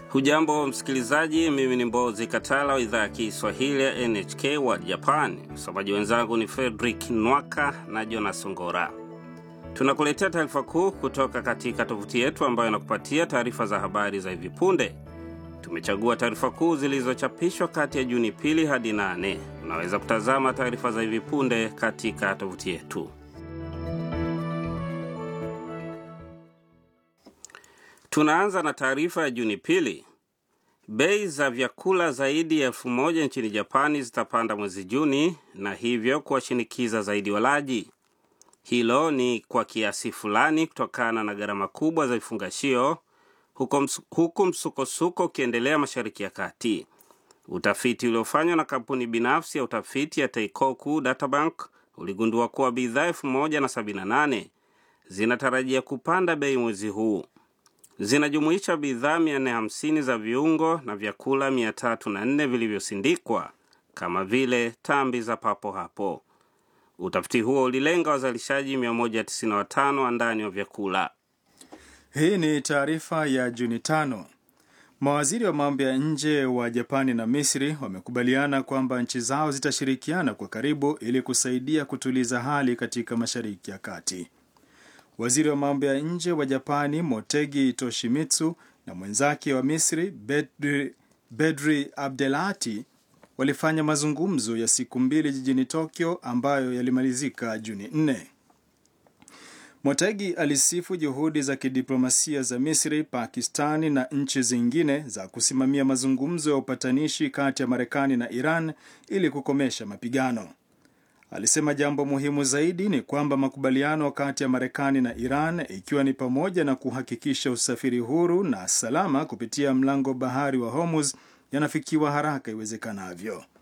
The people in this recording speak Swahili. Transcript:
Hujambo msikilizaji, mimi ni Mbozi Katala wa idhaa ya Kiswahili ya NHK wa Japan. Msomaji wenzangu ni Fredrik Nwaka na Jonas Ngora. Tunakuletea taarifa kuu kutoka katika tovuti yetu ambayo inakupatia taarifa za habari za hivi punde. Tumechagua taarifa kuu zilizochapishwa kati ya Juni pili hadi nane. Unaweza kutazama taarifa za hivi punde katika tovuti yetu. Tunaanza na taarifa ya Juni pili. Bei za vyakula zaidi ya elfu moja nchini Japani zitapanda mwezi Juni na hivyo kuwashinikiza zaidi walaji. Hilo ni kwa kiasi fulani kutokana na gharama kubwa za vifungashio huku msukosuko ukiendelea Mashariki ya Kati. Utafiti uliofanywa na kampuni binafsi ya utafiti ya Teikoku Databank uligundua kuwa bidhaa elfu moja na sabini na nane zinatarajia kupanda bei mwezi huu. Zinajumuisha bidhaa 450 za viungo na vyakula 304 vilivyosindikwa kama vile tambi za papo hapo. Utafiti huo ulilenga wazalishaji 195 wa ndani wa vyakula. Hii ni taarifa ya Juni tano. Mawaziri wa mambo ya nje wa Japani na Misri wamekubaliana kwamba nchi zao zitashirikiana kwa karibu ili kusaidia kutuliza hali katika Mashariki ya Kati. Waziri wa mambo ya nje wa Japani Motegi Toshimitsu na mwenzake wa Misri Bedri, Bedri Abdelati walifanya mazungumzo ya siku mbili jijini Tokyo ambayo yalimalizika Juni 4. Motegi alisifu juhudi za kidiplomasia za Misri, Pakistani na nchi zingine za kusimamia mazungumzo ya upatanishi kati ya Marekani na Iran ili kukomesha mapigano. Alisema jambo muhimu zaidi ni kwamba makubaliano kati ya Marekani na Iran, ikiwa ni pamoja na kuhakikisha usafiri huru na salama kupitia mlango bahari wa Hormuz, yanafikiwa haraka iwezekanavyo.